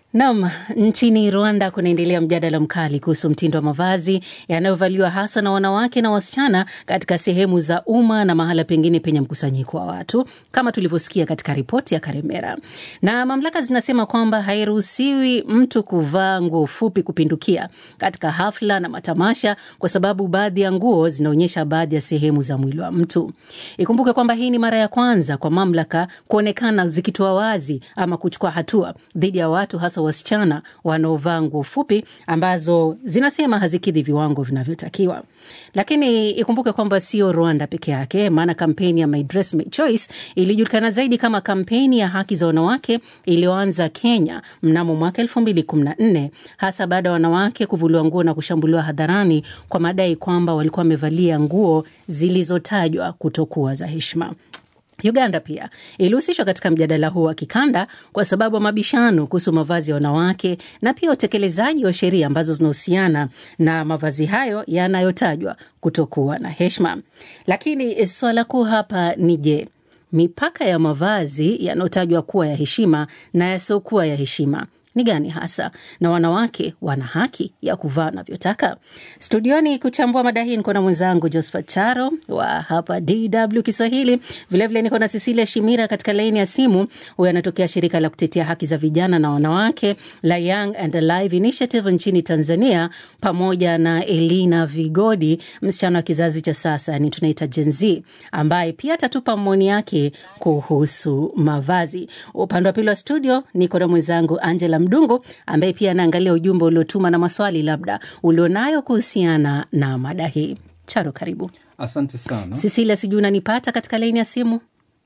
Nam, nchini Rwanda kunaendelea mjadala mkali kuhusu mtindo wa mavazi yanayovaliwa hasa na wanawake na wasichana katika sehemu za umma na mahala pengine penye mkusanyiko wa watu, kama tulivyosikia katika ripoti ya Karemera. Na mamlaka zinasema kwamba hairuhusiwi mtu kuvaa nguo fupi kupindukia katika hafla na matamasha, kwa sababu baadhi ya nguo zinaonyesha baadhi ya sehemu za mwili wa mtu. Ikumbuke kwamba hii ni mara ya kwanza kwa mamlaka kuonekana zikitoa wazi ama kuchukua hatua dhidi ya watu hasa wasichana wanaovaa nguo fupi ambazo zinasema hazikidhi viwango vinavyotakiwa. Lakini ikumbuke kwamba sio Rwanda peke yake, maana kampeni ya My Dress My Choice ilijulikana zaidi kama kampeni ya haki za wanawake iliyoanza Kenya mnamo mwaka elfu mbili kumi na nne hasa baada ya wanawake kuvuliwa nguo na kushambuliwa hadharani kwa madai kwamba walikuwa wamevalia nguo zilizotajwa kutokuwa za heshima. Uganda pia ilihusishwa katika mjadala huu wa kikanda kwa sababu ya mabishano kuhusu mavazi ya wanawake na pia utekelezaji wa sheria ambazo zinahusiana na mavazi hayo yanayotajwa kutokuwa na heshima. Lakini swala kuu hapa ni je, mipaka ya mavazi yanayotajwa kuwa ya heshima na yasiokuwa ya heshima ni gani hasa, na wanawake wana haki ya kuvaa wanavyotaka? Studioni kuchambua mada hii niko na mwenzangu Josephat Charo wa hapa DW Kiswahili. Vilevile niko na Cecilia Shimira katika laini ya simu. Huyo anatokea shirika la kutetea haki za vijana na wanawake la Young and Alive Initiative nchini Tanzania, pamoja na Elina Vigodi, msichana wa kizazi cha sasa, ni tunaita Gen Z, ambaye pia atatupa maoni yake kuhusu mavazi. Upande wa pili wa studio niko na mwenzangu Angela Mdungu ambaye pia anaangalia ujumbe uliotuma na maswali labda ulionayo kuhusiana na mada hii. Charo, karibu. Asante sana Cecilia, sijui unanipata katika laini ya simu?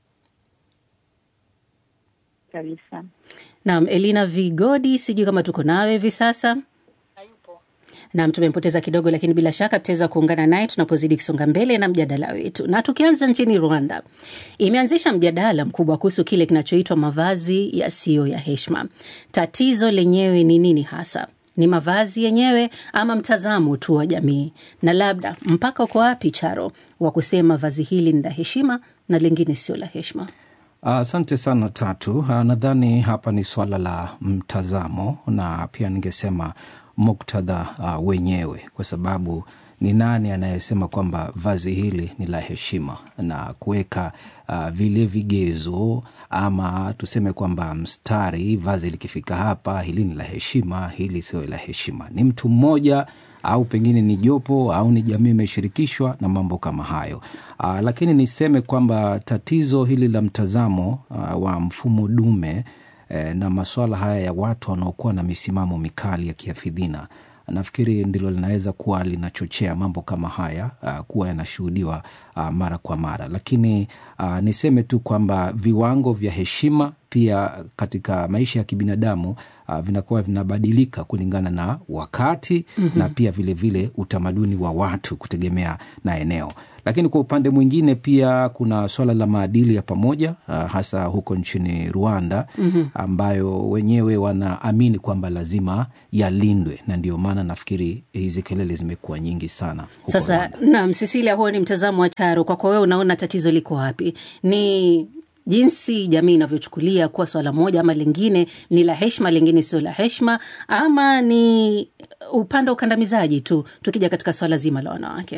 kabisa. Naam, Elina Vigodi, sijui kama tuko nawe hivi sasa. Nam, tumempoteza kidogo, lakini bila shaka tutaweza kuungana naye tunapozidi kusonga mbele na mjadala wetu. Na tukianza nchini Rwanda, imeanzisha mjadala mkubwa kuhusu kile kinachoitwa mavazi yasiyo ya heshima. Tatizo lenyewe ni nini hasa? Ni mavazi yenyewe ama mtazamo tu wa jamii? Na labda mpaka uko wapi, Charo, wa kusema vazi hili ni la heshima na lingine sio la heshima? asante sana Tatu. Ah, nadhani hapa ni swala la mtazamo na pia ningesema muktadha uh, wenyewe, kwa sababu ni nani anayesema kwamba vazi hili ni la heshima na kuweka uh, vile vigezo ama tuseme kwamba mstari, vazi likifika hapa, hili ni la heshima, hili sio la heshima. Ni mtu mmoja au pengine ni jopo au ni jamii imeshirikishwa na mambo kama hayo. Uh, lakini niseme kwamba tatizo hili la mtazamo uh, wa mfumo dume eh, na masuala haya ya watu wanaokuwa na misimamo mikali ya kiafidhina nafikiri ndilo linaweza kuwa linachochea mambo kama haya uh, kuwa yanashuhudiwa uh, mara kwa mara, lakini uh, niseme tu kwamba viwango vya heshima pia katika maisha ya kibinadamu uh, vinakuwa vinabadilika kulingana na wakati mm-hmm. na pia vilevile vile utamaduni wa watu kutegemea na eneo lakini kwa upande mwingine pia kuna swala la maadili ya pamoja uh, hasa huko nchini Rwanda mm-hmm. ambayo wenyewe wanaamini kwamba lazima yalindwe, na ndio maana nafikiri hizi kelele zimekuwa nyingi sana huko Sasa Rwanda. naam, Cecilia, huo ni mtazamo wa Charo. Kwako wewe, unaona tatizo liko wapi? Ni jinsi jamii inavyochukulia kuwa swala moja ama lingine ni la heshima, lingine sio la heshima, ama ni upande wa ukandamizaji tu, tukija katika swala zima la wanawake?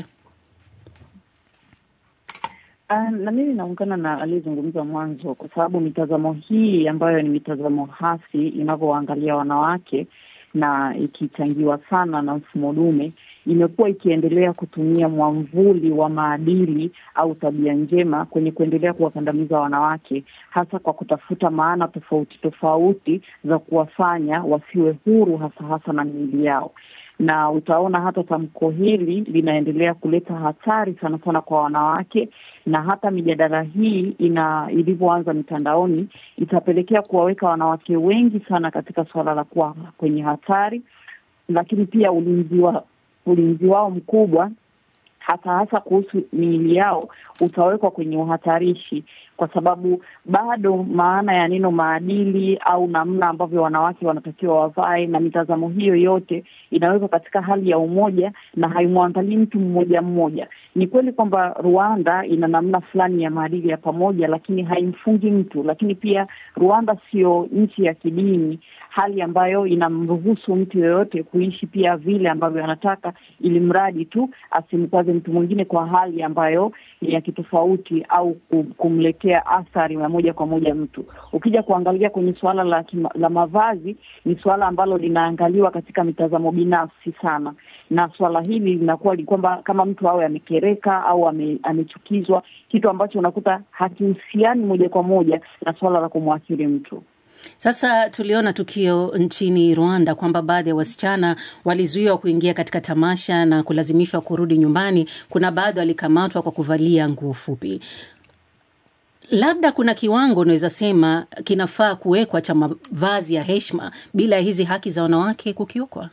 Uh, na mimi naungana na aliyezungumza mwanzo, kwa sababu mitazamo hii ambayo ni mitazamo hasi inavyowaangalia wanawake na ikichangiwa sana na mfumo dume, imekuwa ikiendelea kutumia mwamvuli wa maadili au tabia njema kwenye kuendelea kuwakandamiza wanawake, hasa kwa kutafuta maana tofauti tofauti za kuwafanya wasiwe huru, hasa hasa na miili yao na utaona hata tamko hili linaendelea kuleta hatari sana sana kwa wanawake, na hata mijadala hii ina ilivyoanza mitandaoni itapelekea kuwaweka wanawake wengi sana katika suala la kuwa kwenye hatari, lakini pia ulinzi wa ulinzi wao mkubwa hasa hasa kuhusu miili yao utawekwa kwenye uhatarishi, kwa sababu bado maana ya neno maadili au namna ambavyo wanawake wanatakiwa wavae na mitazamo hiyo yote inawekwa katika hali ya umoja na haimwangalii mtu mmoja mmoja. Ni kweli kwamba Rwanda ina namna fulani ya maadili ya pamoja, lakini haimfungi mtu. Lakini pia Rwanda sio nchi ya kidini, hali ambayo inamruhusu mtu yoyote kuishi pia vile ambavyo anataka, ili mradi tu asimkwaze mtu mwingine kwa hali ambayo ni ya kitofauti au kumletea athari ya moja kwa moja mtu. Ukija kuangalia kwenye suala la, kima, la mavazi ni suala ambalo linaangaliwa katika mitazamo binafsi sana, na suala hili linakuwa ni kwamba kama mtu awe amekereka au ame, amechukizwa, kitu ambacho unakuta hakihusiani moja kwa moja na suala la kumwathiri mtu. Sasa tuliona tukio nchini Rwanda kwamba baadhi ya wasichana walizuiwa kuingia katika tamasha na kulazimishwa kurudi nyumbani. Kuna baadhi walikamatwa kwa kuvalia nguo fupi. Labda kuna kiwango unaweza sema kinafaa kuwekwa cha mavazi ya heshima bila ya hizi haki za wanawake kukiukwa.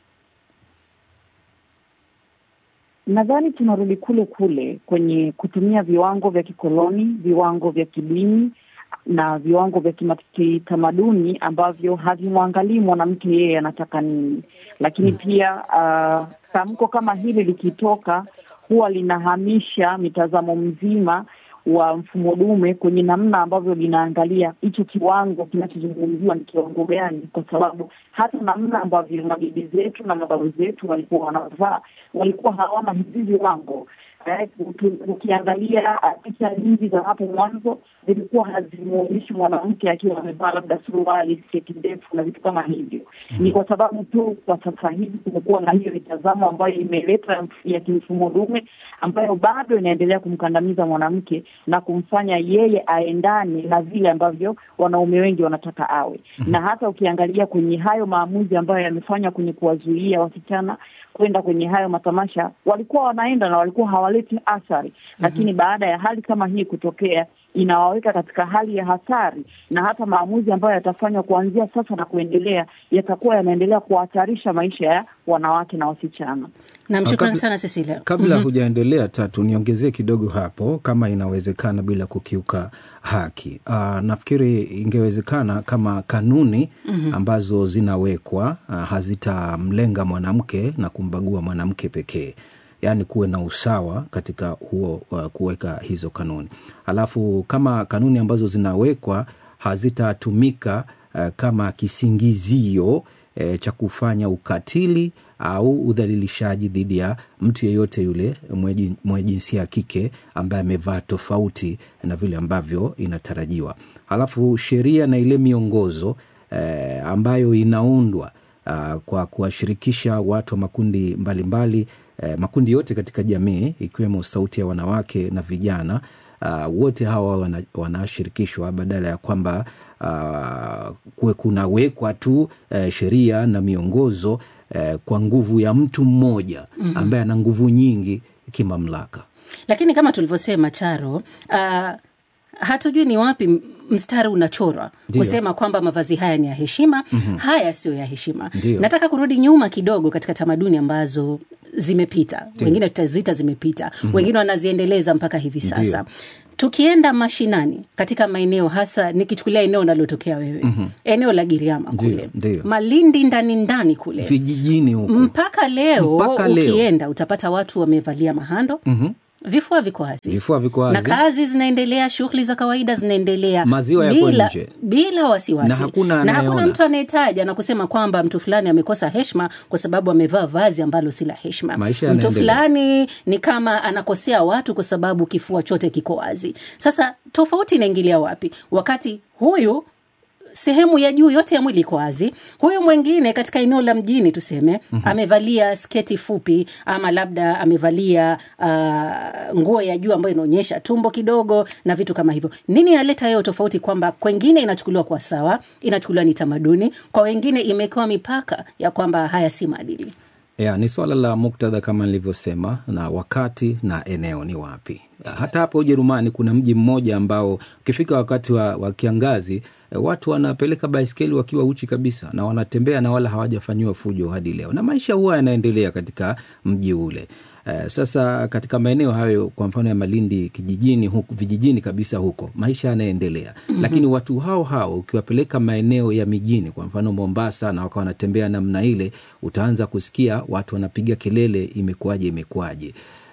Nadhani tunarudi kule kule kwenye kutumia viwango vya kikoloni, viwango vya kidini na viwango vya kitamaduni ambavyo havimwangalii mwanamke yeye anataka nini. Lakini pia uh, tamko kama hili likitoka huwa linahamisha mitazamo mzima wa mfumo dume kwenye namna ambavyo linaangalia hicho kiwango kinachozungumziwa ni kiwango gani, kwa sababu hata namna ambavyo mabibi zetu na mababu zetu walikuwa wanavaa walikuwa hawana hivi viwango. Eh, ukiangalia picha nyingi za hapo mwanzo zilikuwa hazimwonyeshi mwanamke akiwa amevaa labda suruali, sketi ndefu na vitu kama hivyo. Mm-hmm. Ni kwa sababu tu kwa sasa hivi kumekuwa na hiyo mitazamo ambayo imeleta ya kimfumo dume ambayo bado inaendelea kumkandamiza mwanamke na kumfanya yeye aendane na vile ambavyo wanaume wengi wanataka awe. Mm-hmm. Na hata ukiangalia kwenye hayo maamuzi ambayo yamefanywa kwenye kuwazuia wasichana kwenda kwenye hayo matamasha, walikuwa wanaenda na walikuwa hawaleti athari, lakini mm-hmm. baada ya hali kama hii kutokea inawaweka katika hali ya hatari, na hata maamuzi ambayo yatafanywa kuanzia sasa na kuendelea yatakuwa yanaendelea kuhatarisha maisha ya wanawake na wasichana. Nam, shukrani sana Cecilia. Kabla mm-hmm. hujaendelea Tatu, niongezee kidogo hapo, kama inawezekana bila kukiuka haki. Uh, nafikiri ingewezekana kama kanuni mm-hmm. ambazo zinawekwa uh, hazitamlenga mwanamke na kumbagua mwanamke pekee yaani kuwe na usawa katika huo uh, kuweka hizo kanuni. Alafu kama kanuni ambazo zinawekwa hazitatumika uh, kama kisingizio E, cha kufanya ukatili au udhalilishaji dhidi ya mtu yeyote yule mwenye jinsia ya kike ambaye amevaa tofauti na vile ambavyo inatarajiwa. Halafu sheria na ile miongozo e, ambayo inaundwa a, kwa kuwashirikisha watu wa makundi mbalimbali mbali, e, makundi yote katika jamii ikiwemo sauti ya wanawake na vijana uh, wote hawa wanashirikishwa wana badala ya kwamba uh, kuwe kunawekwa tu uh, sheria na miongozo uh, kwa nguvu ya mtu mmoja mm-hmm. ambaye ana nguvu nyingi kimamlaka. Lakini kama tulivyosema Charo, uh, hatujui ni wapi mstari unachorwa Dio. kusema kwamba mavazi haya ni ya heshima mm-hmm. haya siyo ya heshima Dio. nataka kurudi nyuma kidogo katika tamaduni ambazo zimepita Dio. wengine tutazita zimepita mm-hmm. wengine wanaziendeleza mpaka hivi sasa Dio. tukienda mashinani katika maeneo hasa nikichukulia eneo nalotokea wewe mm-hmm. eneo la giriama kule Dio. malindi ndani ndani kule vijijini huko mpaka leo Mpaka leo. ukienda utapata watu wamevalia mahando mm-hmm. vifua viko wazi vifua viko wazi na kazi zinaendelea, shughuli za kawaida zinaendelea Maziwa yako bila, nje. bila wasiwasi Na hakuna na hakuna anayeona. mtu anayetaja na kusema kwamba mtu fulani amekosa heshima kwa sababu amevaa vazi ambalo si la heshima. Maisha Mtu yanaendelea. fulani ni kama anakosea watu kwa sababu kifua chote kiko wazi. Sasa tofauti inaingilia wapi? Wakati huyu sehemu ya juu yote ya mwili iko wazi. Huyu mwingine katika eneo la mjini tuseme, mm-hmm. amevalia sketi fupi ama labda amevalia uh, nguo ya juu ambayo inaonyesha tumbo kidogo na vitu kama hivyo. Nini inaleta hiyo tofauti, kwamba kwengine inachukuliwa kwa sawa, inachukuliwa ni tamaduni, kwa wengine imewekewa mipaka ya kwamba haya si maadili. ya ni swala la muktadha kama nilivyosema na wakati na eneo ni wapi hata hapo ujerumani kuna mji mmoja ambao ukifika wakati wa, wa kiangazi eh, watu wanapeleka baiskeli wakiwa uchi kabisa na wanatembea na wala hawajafanyiwa fujo hadi leo na maisha huwa yanaendelea katika mji ule Eh, sasa katika maeneo hayo kwa mfano ya malindi kijijini huku, vijijini kabisa huko maisha yanaendelea mm-hmm. lakini watu hao hao ukiwapeleka maeneo ya mijini kwa mfano mombasa na wakawa wanatembea namna ile utaanza kusikia watu wanapiga kelele imekuwaje imekuwaje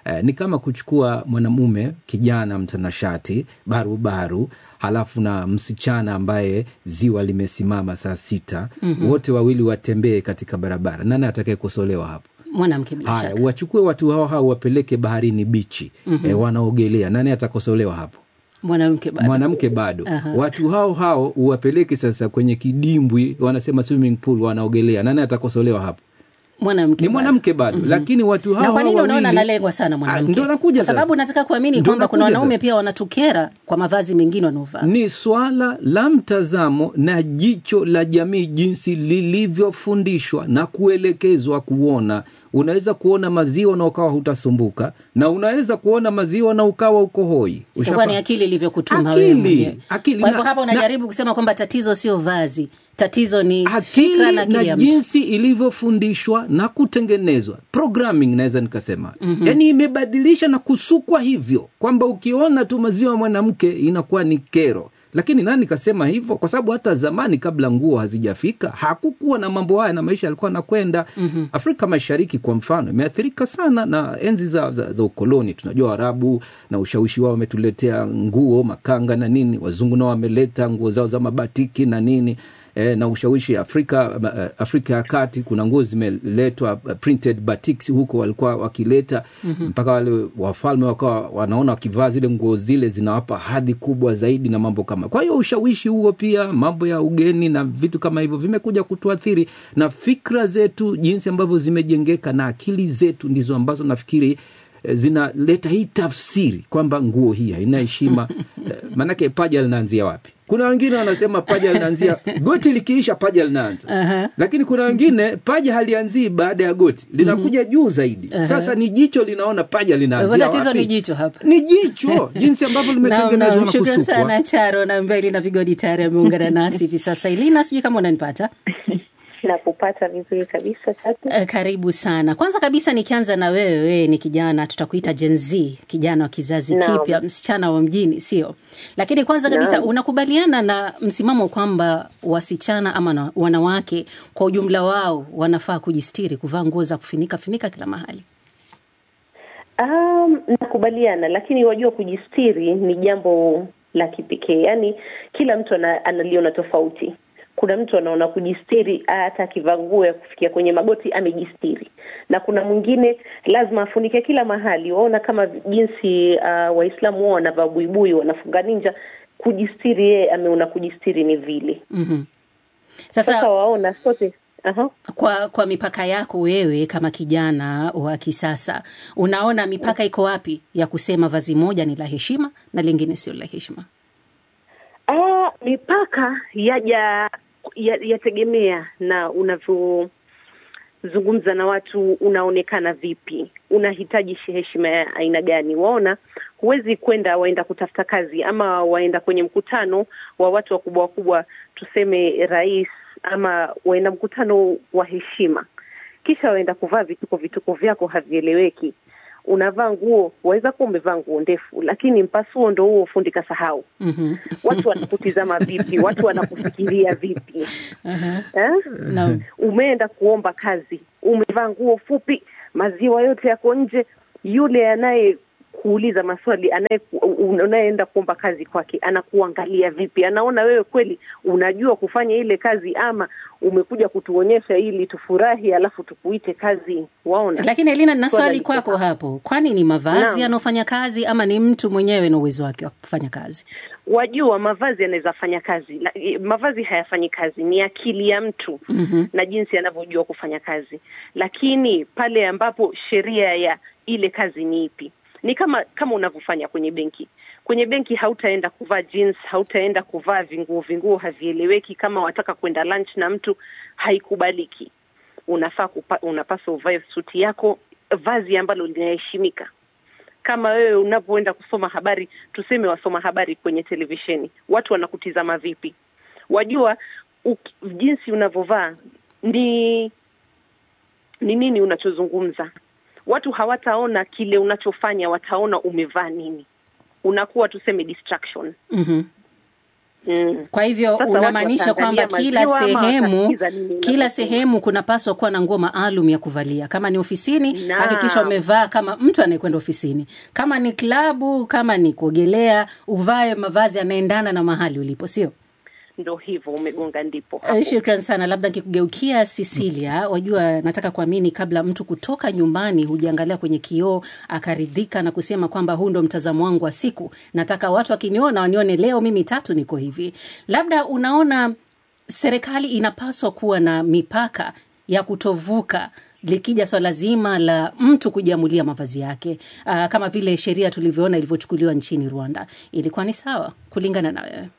eh, ni kama kuchukua mwanamume kijana mtanashati barubaru halafu na msichana ambaye ziwa limesimama saa sita mm-hmm. wote wawili watembee katika barabara nani atakayekosolewa hapo mwanamke bila haya shaka wachukue watu hao hao wapeleke baharini bichi mm-hmm. eh, wanaogelea nani atakosolewa hapo mwanamke bado. mwanamke bado watu hao hao uwapeleke sasa kwenye kidimbwi wanasema swimming pool wanaogelea nani atakosolewa hapo mwanamke ni bado. mwanamke bado lakini watu hao na kwa nini hao unaona wawili- analengwa sana Ah, mwanamke ndo nakuja kwa sababu sasa. nataka kuamini Ndo kwamba kuna nakuja wanaume sasa. pia wanatukera kwa mavazi mengine wanaovaa ni swala la mtazamo na jicho la jamii jinsi lilivyofundishwa na kuelekezwa kuona unaweza kuona maziwa na ukawa hutasumbuka na unaweza kuona maziwa na ukawa uko hoi itakuwa ni akili ilivyokutuma Akili, wewe mwenyewe. akili kwa hivyo na- hapa na- unajaribu kusema kwamba tatizo sio vazi tatizo ni fikra akili na akili na ya mtu jinsi ilivyofundishwa na kutengenezwa programming naweza nikasema mm-hmm. yaani imebadilisha na kusukwa hivyo kwamba ukiona tu maziwa ya mwanamke inakuwa ni kero lakini nani kasema hivyo kwa sababu hata zamani kabla nguo hazijafika hakukuwa na mambo haya na maisha yalikuwa nakwenda mm-hmm. afrika mashariki kwa mfano imeathirika sana na enzi za, za, za ukoloni tunajua warabu na ushawishi wao wametuletea nguo makanga na nini wazungu nao wameleta nguo zao za mabatiki na nini eh, na ushawishi Afrika eh, Afrika ya kati kuna nguo zimeletwa eh, printed batiks huko walikuwa wakileta mm-hmm. mpaka wale wafalme wakawa wanaona wakivaa zile nguo zile zinawapa hadhi kubwa zaidi na mambo kama kwa hiyo ushawishi huo pia mambo ya ugeni na vitu kama hivyo vimekuja kutuathiri na fikra zetu jinsi ambavyo zimejengeka na akili zetu ndizo ambazo nafikiri eh, zinaleta hii tafsiri kwamba nguo hii haina heshima Eh, maanake paja linaanzia wapi kuna wengine wanasema paja linaanzia goti likiisha paja linaanza Aha. lakini kuna wengine paja halianzii baada ya goti linakuja juu zaidi sasa ni jicho linaona paja Kwa hivyo linaanzia tatizo wapi ni jicho hapa ni jicho jinsi ambavyo Naam, limetengenezwa naam. na Shukran kusukwa sana Charo, naambia Elina Vigodi tayari ameungana nasi hivi sasa. Elina, sijui kama unanipata. na kupata vizuri kabisa tatu Eh, karibu sana. Kwanza kabisa nikianza na wewe, wewe ni kijana, tutakuita Gen Z, kijana wa kizazi Naam. kipya, msichana wa mjini, sio? Lakini kwanza kabisa Naam. unakubaliana na msimamo kwamba wasichana ama na, wanawake kwa ujumla wao wanafaa kujistiri, kuvaa nguo za kufinika finika kila mahali? Um, nakubaliana, lakini wajua kujistiri ni jambo la kipekee, yaani kila mtu ana, analiona tofauti. Kuna mtu anaona kujistiri hata akivaa nguo ya kufikia kwenye magoti amejistiri, na kuna mwingine lazima afunike kila mahali. Waona kama jinsi uh, Waislamu wao wanavaa buibui, wanafunga ninja. Kujistiri yeye ameona kujistiri ni vile. mm Sasa Sasa waona sote Aha. kwa kwa mipaka yako wewe kama kijana wa kisasa unaona mipaka iko wapi ya kusema vazi moja ni la heshima na lingine sio la heshima Ah, mipaka yaja ya- yategemea na unavyozungumza na watu, unaonekana vipi, unahitaji shi- heshima ya aina gani. Waona, huwezi kwenda waenda kutafuta kazi ama waenda kwenye mkutano wa watu wakubwa wakubwa, tuseme rais, ama waenda mkutano wa heshima, kisha waenda kuvaa vituko vituko vyako havieleweki. Unavaa nguo, waweza kuwa umevaa nguo ndefu, lakini mpasuo ndo huo fundi kasahau Mhm. watu wanakutizama vipi, watu wanakufikiria vipi eh? Naam. Umeenda kuomba kazi, umevaa nguo fupi, maziwa yote yako nje. Yule anaye kuuliza maswali, anaye unayeenda kuomba kazi kwake, anakuangalia vipi? Anaona wewe kweli unajua kufanya ile kazi, ama umekuja kutuonyesha ili tufurahi, alafu tukuite kazi? Waona, lakini elina nina Swala swali liko kwako hapo. hapo kwani ni mavazi Naam. yanayofanya kazi ama ni mtu mwenyewe na uwezo wake wa kufanya kazi wajua mavazi yanaweza fanya kazi la, i- mavazi hayafanyi kazi ni akili ya mtu Mhm. na jinsi anavyojua kufanya kazi lakini pale ambapo sheria ya ile kazi ni ipi ni kama kama unavyofanya kwenye benki kwenye benki hautaenda kuvaa jeans hautaenda kuvaa vinguo vinguo havieleweki kama wataka kwenda lunch na mtu haikubaliki unafaa kupa, unapaswa uvae suti yako vazi ambalo linaheshimika kama wewe unapoenda kusoma habari, tuseme wasoma habari kwenye televisheni, watu wanakutizama vipi? Wajua uki, jinsi unavyovaa ni ni nini unachozungumza. Watu hawataona kile unachofanya, wataona umevaa nini. Unakuwa tuseme distraction. Mhm. Mm. Kwa hivyo Sasa unamaanisha watu kwamba wataangalia kila maziwa ama sehemu watasikiza nini kila inavyosema? sehemu kunapaswa kuwa na nguo maalum ya kuvalia. Kama ni ofisini, Naam. hakikisha umevaa kama mtu anayekwenda ofisini. Kama ni klabu, kama ni kuogelea, uvae mavazi yanaendana na mahali ulipo, sio? Ndo hivyo umegonga ndipo Eh, Shukran sana. Labda nikikugeukia Cecilia, wajua, nataka kuamini kabla mtu kutoka nyumbani hujaangalia kwenye kioo akaridhika na kusema kwamba huu ndo mtazamo wangu wa siku. Nataka watu wakiniona wanione leo mimi tatu niko hivi. Labda unaona serikali inapaswa kuwa na mipaka ya kutovuka likija swala zima la mtu kujiamulia mavazi yake. Aa, kama vile sheria tulivyoona ilivyochukuliwa nchini Rwanda, ilikuwa ni sawa kulingana na wewe?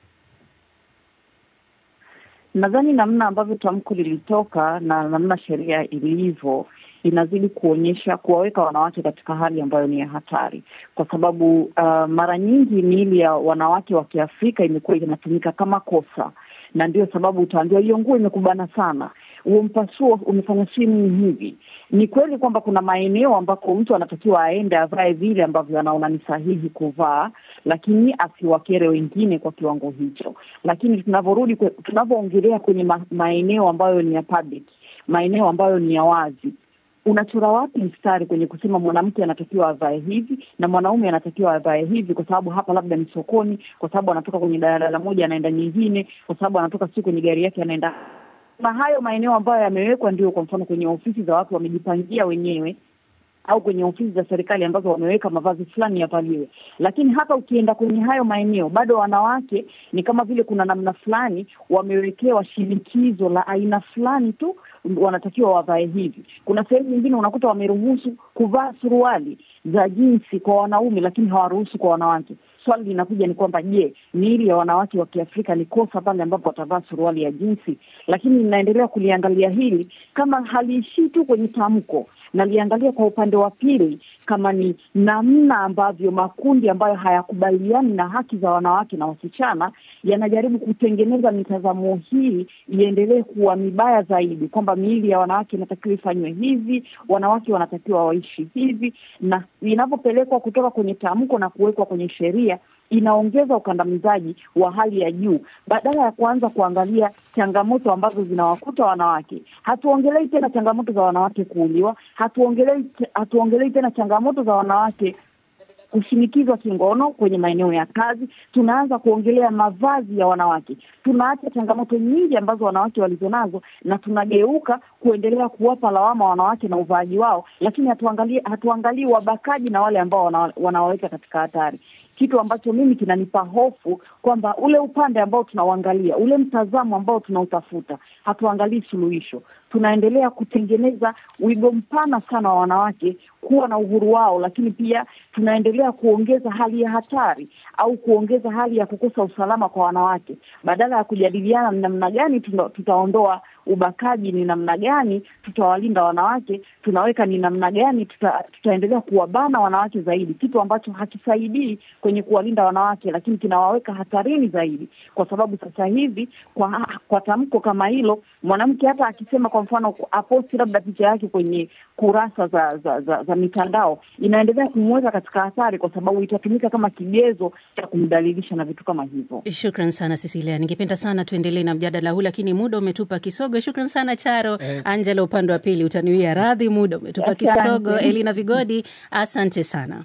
Nadhani namna ambavyo tamko lilitoka na namna sheria ilivyo inazidi kuonyesha kuwaweka wanawake katika hali ambayo ni ya hatari, kwa sababu uh, mara nyingi miili ya wanawake wa Kiafrika imekuwa inatumika kama kosa, na ndio sababu utaambiwa hiyo nguo imekubana sana, huo mpasuo umefanya simu hivi. Ni kweli kwamba kuna maeneo ambako mtu anatakiwa aende avae vile ambavyo anaona ni sahihi kuvaa, lakini asiwakere wengine kwa kiwango hicho. Lakini tunavyorudi kwe- tunavyoongelea kwenye ma, maeneo ambayo ni ya public, maeneo ambayo ni ya wazi, unachora wapi mstari kwenye kusema mwanamke anatakiwa avae hivi na mwanaume anatakiwa avae hivi, kwa sababu hapa labda ni sokoni, kwa sababu anatoka kwenye daladala moja anaenda nyingine, kwa sababu anatoka si kwenye gari yake anaenda na hayo maeneo ambayo yamewekwa, ndio kwa mfano kwenye ofisi za watu wamejipangia wenyewe au kwenye ofisi za serikali ambazo wameweka mavazi fulani yavaliwe. Lakini hata ukienda kwenye hayo maeneo, bado wanawake ni kama vile kuna namna fulani wamewekewa shinikizo la aina fulani tu, wanatakiwa wavae hivi. Kuna sehemu nyingine unakuta wameruhusu kuvaa suruali za jinsi kwa wanaume, lakini hawaruhusu kwa wanawake. Swali linakuja ni kwamba je, miili ya wanawake wa Kiafrika ni kosa pale ambapo watavaa suruali ya jinsi? Lakini ninaendelea kuliangalia hili kama haliishii tu kwenye tamko, naliangalia kwa upande wa pili kama ni namna ambavyo makundi ambayo hayakubaliani na haki za wanawake na wasichana yanajaribu kutengeneza mitazamo hii iendelee kuwa mibaya zaidi, kwamba miili ya wanawake inatakiwa ifanywe hivi, wanawake wanatakiwa waishi hivi, na inavyopelekwa kutoka kwenye tamko na kuwekwa kwenye sheria inaongeza ukandamizaji wa hali ya juu, badala ya kuanza kuangalia changamoto ambazo zinawakuta wanawake. Hatuongelei tena changamoto za wanawake kuuliwa, hatuongelei hatuongelei tena changamoto za wanawake kushinikizwa kingono kwenye maeneo ya kazi. Tunaanza kuongelea mavazi ya wanawake, tunaacha changamoto nyingi ambazo wanawake walizonazo, na tunageuka kuendelea kuwapa lawama wanawake na uvaaji wao, lakini hatuangalii hatuangalii wabakaji na wale ambao wana, wanawaweka katika hatari kitu ambacho mimi kinanipa hofu kwamba ule upande ambao tunauangalia, ule mtazamo ambao tunautafuta, hatuangalii suluhisho. Tunaendelea kutengeneza wigo mpana sana wa wanawake kuwa na uhuru wao, lakini pia tunaendelea kuongeza hali ya hatari au kuongeza hali ya kukosa usalama kwa wanawake, badala ya kujadiliana ni namna gani tuta, tutaondoa ubakaji, ni namna gani tutawalinda wanawake, tunaweka ni namna gani tuta, tutaendelea kuwabana wanawake zaidi, kitu ambacho hakisaidii kwenye kuwalinda wanawake, lakini kinawaweka hatarini zaidi, kwa sababu sasa hivi kwa, kwa tamko kama hilo, mwanamke hata akisema kwa mfano aposti labda picha yake kwenye kurasa za za, za, za mitandao, inaendelea kumweka katika hatari, kwa sababu itatumika kama kigezo cha kumdalilisha na vitu kama hivyo. Shukran sana Cecilia, ningependa sana tuendelee na mjadala huu, lakini muda umetupa kisogo. Shukran sana Charo eh. Angela upande wa pili utaniwia radhi, muda umetupa kisogo. Elina Vigodi, asante sana.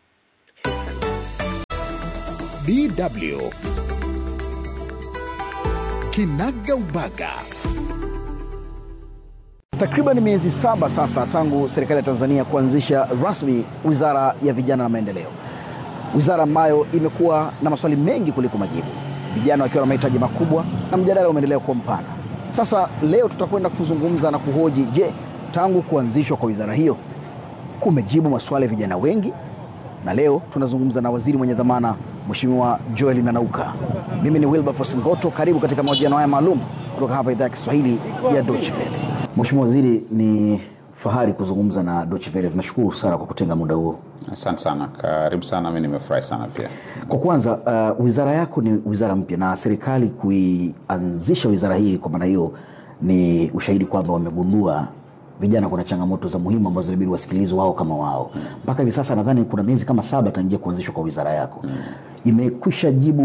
DW Kinaga Ubaga. Takriban miezi saba sasa tangu serikali ya Tanzania kuanzisha rasmi wizara ya vijana na maendeleo, wizara ambayo imekuwa na maswali mengi kuliko majibu, vijana wakiwa na mahitaji makubwa na mjadala umeendelea kuwa mpana. Sasa leo tutakwenda kuzungumza na kuhoji, je, tangu kuanzishwa kwa wizara hiyo kumejibu maswali ya vijana wengi? Na leo tunazungumza na waziri mwenye dhamana Mheshimiwa Joel Nanauka. Mimi ni Wilberforce Ngoto, karibu katika mahojiano haya maalum kutoka hapa idhaa ya Kiswahili ya Deutsche Welle. Mheshimiwa Waziri, ni fahari kuzungumza na Deutsche Welle. Tunashukuru sana kwa kutenga muda huo. Asante sana, karibu sana. Mi nimefurahi sana pia. Kwa kwanza, uh, wizara yako ni wizara mpya na serikali kuianzisha wizara hii, kwa maana hiyo ni ushahidi kwamba wamegundua vijana kuna changamoto za muhimu ambazo inabidi wasikilizwe wao kama wao. Mpaka hivi sasa nadhani kuna miezi kama saba tangia kuanzishwa kwa wizara yako, imekwisha jibu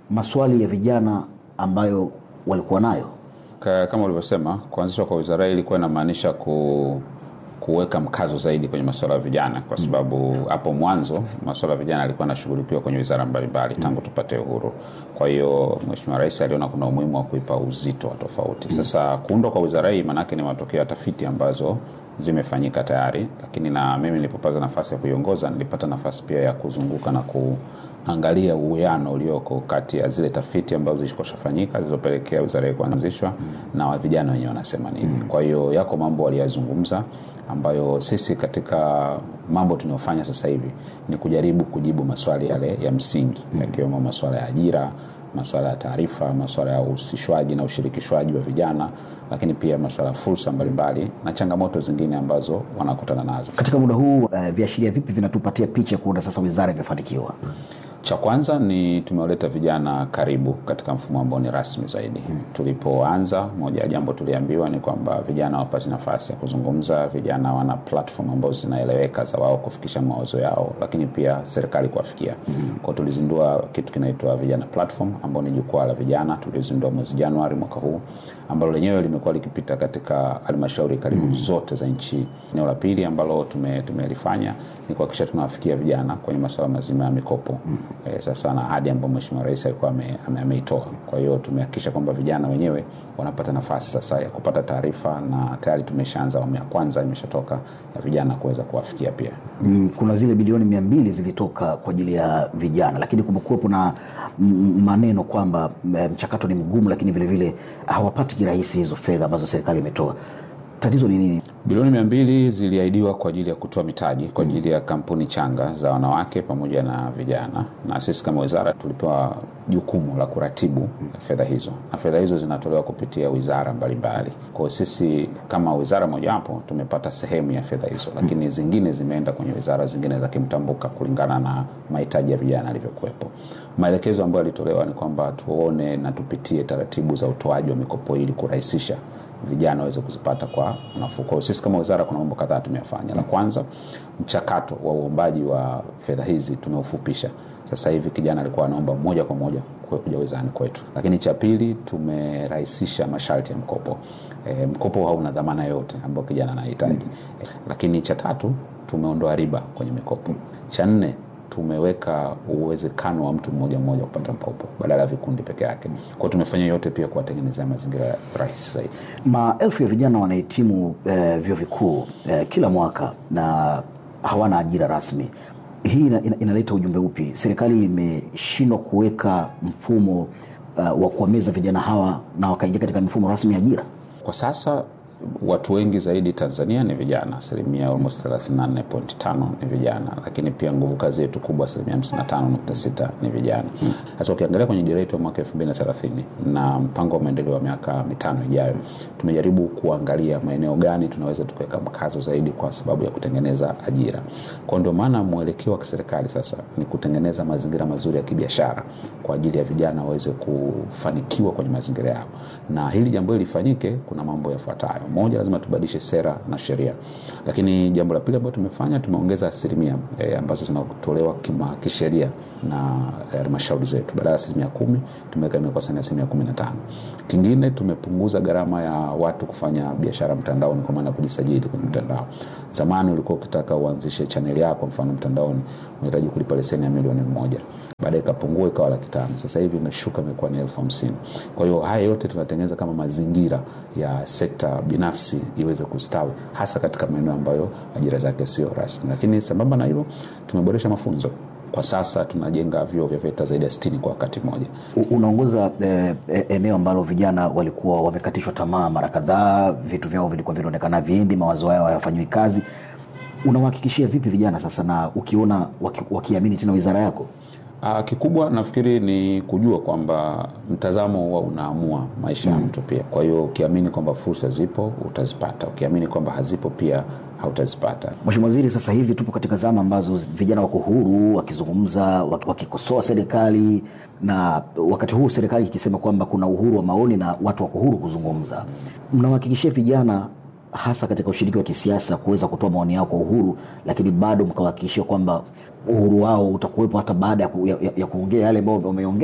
maswali ya vijana ambayo walikuwa nayo? Ka- Kama ulivyosema, kuanzishwa kwa wizara hii ilikuwa inamaanisha ku kuweka mkazo zaidi kwenye masuala ya vijana, kwa sababu hapo mwanzo masuala ya vijana yalikuwa yanashughulikiwa kwenye wizara mbalimbali tangu tupate uhuru. Kwa hiyo Mheshimiwa Rais aliona kuna umuhimu wa kuipa uzito wa tofauti. Sasa kuundwa kwa wizara hii maanake ni matokeo ya tafiti ambazo zimefanyika tayari, lakini na mimi nilipopata nafasi ya kuiongoza nilipata nafasi pia ya kuzunguka na kuangalia uwiano ulioko kati ya zile tafiti ambazo zilikoshafanyika zilizopelekea wizara hii kuanzishwa na wa vijana wenyewe wanasema nini. Kwa hiyo yako mambo waliyazungumza ambayo sisi katika mambo tunayofanya sasa hivi ni kujaribu kujibu maswali yale ya msingi yakiwemo maswala ya ajira masuala ya taarifa, masuala ya uhusishwaji na ushirikishwaji wa vijana, lakini pia masuala ya fursa mbalimbali na changamoto zingine ambazo wanakutana nazo. Katika muda huu uh, viashiria vipi vinatupatia picha kuona sasa wizara imefanikiwa? Cha kwanza ni tumewaleta vijana karibu katika mfumo ambao ni rasmi zaidi. Tulipoanza, moja ya jambo tuliambiwa ni kwamba vijana wapate nafasi ya kuzungumza, vijana wana platform ambazo zinaeleweka za wao kufikisha mawazo yao, lakini pia serikali kuwafikia. Kwa tulizindua kitu kinaitwa vijana platform, ambao ni jukwaa la vijana, tulizindua mwezi Januari mwaka huu, ambalo lenyewe limekuwa likipita katika halmashauri karibu zote za nchi. Eneo la pili ambalo tume- tumelifanya ni kuhakikisha tunawafikia vijana kwenye masuala mazima ya mikopo eh, sasa na ahadi ambayo Mheshimiwa Rais alikuwa ame- ame- ameitoa. Kwa hiyo tumehakikisha kwamba vijana wenyewe wanapata nafasi sasa ya kupata taarifa, na tayari tumeshaanza awamu ya kwanza imeshatoka ya vijana kuweza kuwafikia pia. Mm, kuna zile bilioni mia mbili zilitoka kwa ajili ya vijana, lakini kumekuwepo na mm, maneno kwamba mm, mchakato ni mgumu, lakini vilevile hawapati kirahisi hizo fedha ambazo serikali imetoa. Tatizo ni nini? Bilioni mia mbili ziliahidiwa kwa ajili ya kutoa mitaji kwa ajili ya kampuni changa za wanawake pamoja na vijana, na sisi kama wizara tulipewa jukumu la kuratibu fedha hizo, na fedha hizo zinatolewa kupitia wizara mbalimbali. Kwa hiyo sisi kama wizara mojawapo tumepata sehemu ya fedha hizo, lakini zingine zimeenda kwenye wizara zingine za kimtambuka kulingana na mahitaji ya vijana yalivyokuwepo. Maelekezo ambayo yalitolewa ni kwamba tuone na tupitie taratibu za utoaji wa mikopo ili kurahisisha vijana waweze kuzipata kwa nafuu. Kwa hiyo sisi kama wizara kuna mambo kadhaa tumeyafanya. La kwanza, mchakato wa uombaji wa fedha hizi tumeufupisha. Sasa hivi kijana alikuwa anaomba moja kwa moja kwe- kuja wizarani kwetu. Lakini cha pili, tumerahisisha masharti ya mkopo. E, mkopo hauna dhamana yoyote ambayo kijana anahitaji. E, lakini cha tatu, tumeondoa riba kwenye mikopo. Cha nne, tumeweka uwezekano wa mtu mmoja mmoja kupata mkopo badala ya vikundi peke yake. Kwa hiyo tumefanya yote pia kuwatengenezea mazingira rahisi zaidi. Maelfu ya vijana wanahitimu eh, vyuo vikuu eh, kila mwaka na hawana ajira rasmi. Hii ina, ina, inaleta ujumbe upi? Serikali imeshindwa kuweka mfumo uh, wa kuwameza vijana hawa na wakaingia katika mifumo rasmi ya ajira. Kwa sasa watu wengi zaidi Tanzania ni vijana, asilimia almost 34.5 ni vijana, lakini pia nguvu kazi yetu kubwa asilimia 55.6 ni vijana. Sasa ukiangalia kwenye dira yetu ya mwaka 2030 na mpango wa maendeleo wa miaka mitano ijayo, tumejaribu kuangalia maeneo gani tunaweza tukaweka mkazo zaidi kwa sababu ya kutengeneza ajira. Kwa ndio maana mwelekeo wa kiserikali sasa ni kutengeneza mazingira mazuri ya kibiashara kwa ajili ya vijana waweze kufanikiwa kwenye mazingira yao, na hili jambo hili lifanyike, kuna mambo yafuatayo. Moja, lazima tubadilishe sera na sheria, lakini jambo la pili ambalo tumefanya, tumeongeza asilimia e, ambazo zinatolewa kima kisheria na halmashauri zetu. Badala ya asilimia kumi tumeweka imekuwa sasa ni asilimia kumi na tano. Kingine, tumepunguza gharama ya watu kufanya biashara mtandaoni, kwa maana ya kujisajili kwenye mtandao. Zamani ulikuwa ukitaka uanzishe chaneli yako mfano mtandaoni unahitaji kulipa leseni ya milioni moja baadaye ikapungua ikawa laki tano. Sasa hivi imeshuka imekuwa ni elfu hamsini. Kwa hiyo haya yote tunatengeneza kama mazingira ya sekta binafsi iweze kustawi, hasa katika maeneo ambayo ajira zake sio rasmi. Lakini sambamba na hilo, tumeboresha mafunzo. Kwa sasa tunajenga vyuo vya VETA zaidi ya sitini kwa wakati mmoja. U- Unaongoza eh, eh, eneo ambalo vijana walikuwa wamekatishwa tamaa mara kadhaa, vitu vyao vilikuwa vinaonekana viendi, mawazo yao hayafanyiwi kazi. Unawahakikishia vipi vijana sasa, na ukiona waki, wakiamini tena wizara yako? Ah, kikubwa nafikiri ni kujua kwamba mtazamo huwa unaamua maisha ya mtu pia. Kwa hiyo ukiamini kwamba fursa zipo utazipata, ukiamini kwamba hazipo pia hautazipata. Mheshimiwa Waziri, sasa hivi tupo katika zama ambazo vijana wako huru wakizungumza, waki- wakikosoa serikali, na wakati huu serikali ikisema kwamba kuna uhuru wa maoni na watu wako huru kuzungumza. Mnawahakikishia vijana hasa katika ushiriki wa kisiasa kuweza kutoa maoni yao kwa uhuru, lakini bado mkawahakikishia kwamba uhuru wao utakuwepo hata baada ya, ku, ya, ya kuongea yale ambayo wameongea?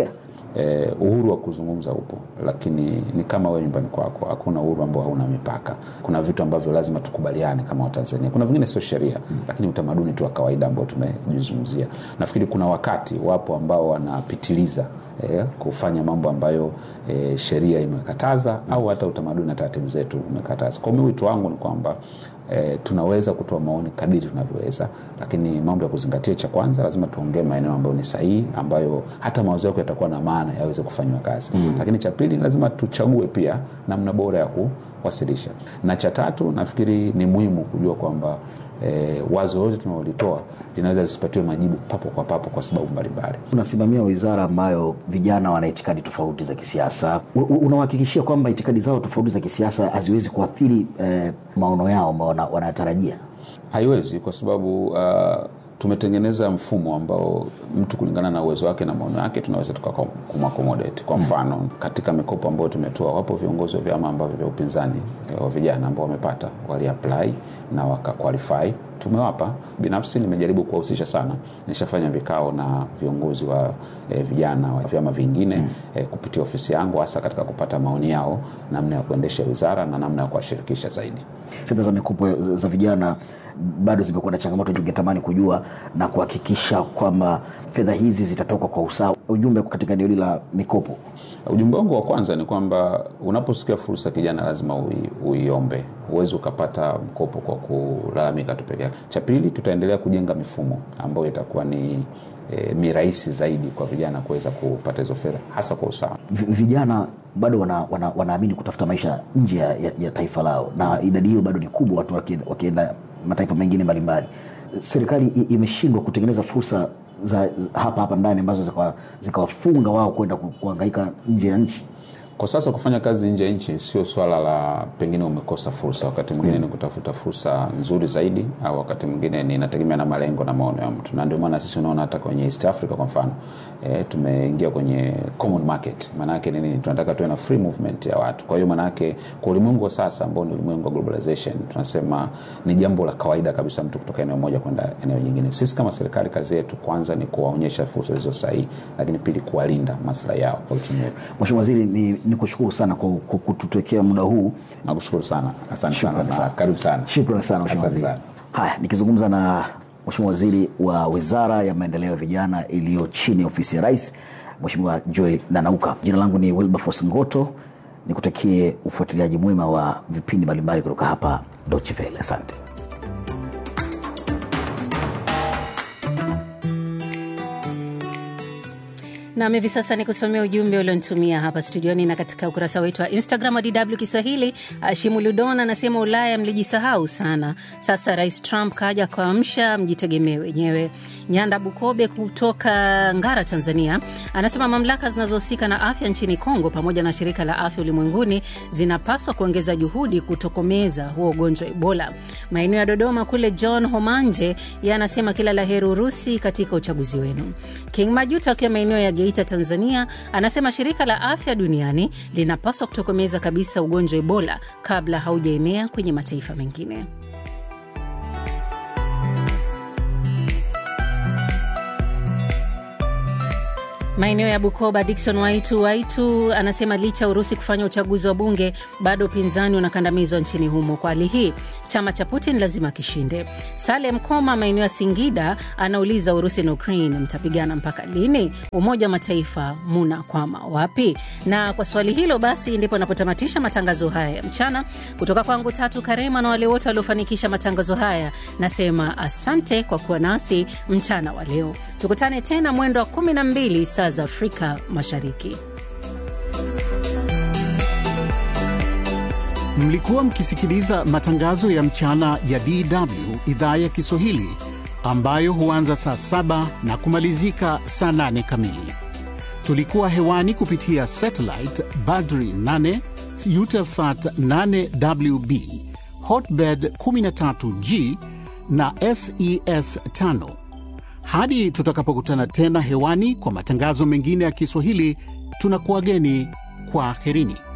Eh, uhuru wa kuzungumza upo, lakini ni kama wewe nyumbani kwako, hakuna uhuru ambao hauna mipaka. Kuna vitu ambavyo lazima tukubaliane kama Watanzania, kuna vingine sio sheria mm, lakini utamaduni tu wa kawaida ambao tumejizungumzia. Nafikiri kuna wakati wapo ambao wanapitiliza eh, kufanya mambo ambayo eh, sheria imekataza mm, au hata utamaduni na taratibu zetu umekataza. Kwa hiyo wito wangu ni kwamba E, tunaweza kutoa maoni kadiri tunavyoweza, lakini mambo ya kuzingatia, cha kwanza lazima tuongee maeneo ambayo ni sahihi, ambayo hata mawazo yako yatakuwa na maana yaweze kufanywa kazi mm. Lakini cha pili lazima tuchague pia namna bora ya kuwasilisha, na cha tatu nafikiri ni muhimu kujua kwamba e, wazo lolote tunaolitoa linaweza lisipatiwe majibu papo kwa papo kwa sababu mbalimbali. Unasimamia wizara ambayo vijana wana itikadi tofauti za kisiasa, unawahakikishia kwamba itikadi zao tofauti za kisiasa haziwezi kuathiri eh, maono yao ambao wanayatarajia? Haiwezi, kwa sababu uh, tumetengeneza mfumo ambao mtu kulingana na uwezo wake na maono yake tunaweza tukakumakomodate. Kwa mfano mm. katika mikopo ambayo tumetoa, wapo viongozi wa vyama ambavyo vya upinzani wa vijana ambao wamepata, waliapply na wakaqualify tumewapa. Binafsi nimejaribu kuwahusisha sana, nishafanya vikao na viongozi wa e, vijana wa vyama vingine mm. e, kupitia ofisi yangu, hasa katika kupata maoni yao namna ya kuendesha wizara na namna ya kuwashirikisha zaidi. Fedha za mikopo za vijana bado zimekuwa na changamoto, tungetamani kujua na kuhakikisha kwamba fedha hizi zitatoka kwa usawa. Ujumbe katika eneo hili la mikopo, ujumbe wangu wa kwanza ni kwamba unaposikia fursa kijana, lazima ui, uiombe. Huwezi ukapata mkopo kwa kulalamika tu peke yake. Cha pili, tutaendelea kujenga mifumo ambayo itakuwa ni E, mirahisi zaidi kwa vijana kuweza kupata hizo fedha hasa kwa usawa. Vijana bado wana, wana, wanaamini kutafuta maisha nje ya, ya taifa lao, na idadi hiyo bado ni kubwa, watu wakienda, wakienda mataifa mengine mbalimbali. Serikali imeshindwa kutengeneza fursa za hapa hapa ndani ambazo zikawafunga wao kwenda kuhangaika nje ya nchi. Kwa sasa kufanya kazi nje ya nchi sio swala la pengine umekosa fursa, wakati mwingine mm. ni kutafuta fursa nzuri zaidi, au wakati mwingine ni inategemea na malengo na maono ya mtu, na ndio maana sisi unaona hata kwenye East Africa kwa mfano e, tumeingia kwenye common market. Maana yake nini? Tunataka tuwe na free movement ya watu. Kwa hiyo maana yake kwa ulimwengu wa sasa ambao ni ulimwengu wa globalization, tunasema ni jambo la kawaida kabisa mtu kutoka eneo moja kwenda eneo jingine. Sisi kama serikali, kazi yetu kwanza ni kuwaonyesha fursa zilizo sahihi, lakini pili kuwalinda maslahi yao kwa uchumi wetu. Mheshimiwa Waziri, ni ni kushukuru sana kwa kututekea muda huu. Nakushukuru sana, asante sana na karibu sana. Shukrani sana Mheshimiwa Waziri. Haya, nikizungumza na Mheshimiwa Waziri wa Wizara ya Maendeleo ya Vijana iliyo chini ya Ofisi ya Rais, Mheshimiwa Joy Nanauka. Jina langu ni Wilberforce Ngoto, nikutakie ufuatiliaji mwema wa vipindi mbalimbali kutoka hapa Deutsche Welle. Asante. Nam, hivi sasa ni kusomea ujumbe ulionitumia hapa studioni na katika ukurasa wetu wa Instagram wa DW Kiswahili. Ashimu Ludon anasema Ulaya mlijisahau sana, sasa Rais Trump kaja kuamsha, mjitegemee wenyewe. Nyanda Bukobe kutoka Ngara, Tanzania, anasema mamlaka zinazohusika na afya nchini Kongo pamoja na shirika la afya ulimwenguni zinapaswa kuongeza juhudi kutokomeza huo ugonjwa wa Ebola. Maeneo ya Dodoma kule, John Homanje ye anasema kila la heri Urusi katika uchaguzi wenu. King Majuto akiwa maeneo ya Geita, Tanzania, anasema shirika la afya duniani linapaswa kutokomeza kabisa ugonjwa wa Ebola kabla haujaenea kwenye mataifa mengine. Maeneo ya Bukoba, Dikson Waitu Waitu anasema licha ya Urusi kufanya uchaguzi wa bunge, bado upinzani unakandamizwa nchini humo. Kwa hali hii, chama cha Putin lazima kishinde. Salem Koma, maeneo ya Singida, anauliza Urusi na Ukraine mtapigana mpaka lini? Umoja wa Mataifa munakwama wapi? Na kwa swali hilo basi ndipo napotamatisha matangazo haya ya mchana kutoka kwangu Tatu Karema na wale wote waliofanikisha matangazo haya. Nasema asante kwa kuwa nasi mchana wa leo. Tukutane tena mwendo wa 12 saa za Afrika Mashariki. Mlikuwa mkisikiliza matangazo ya mchana ya DW idhaa ya Kiswahili ambayo huanza saa saba na kumalizika saa nane kamili. Tulikuwa hewani kupitia satellite Badri 8 Eutelsat 8WB Hotbird 13G na SES 5 hadi tutakapokutana tena hewani kwa matangazo mengine ya Kiswahili, tunakuwageni kwa aherini.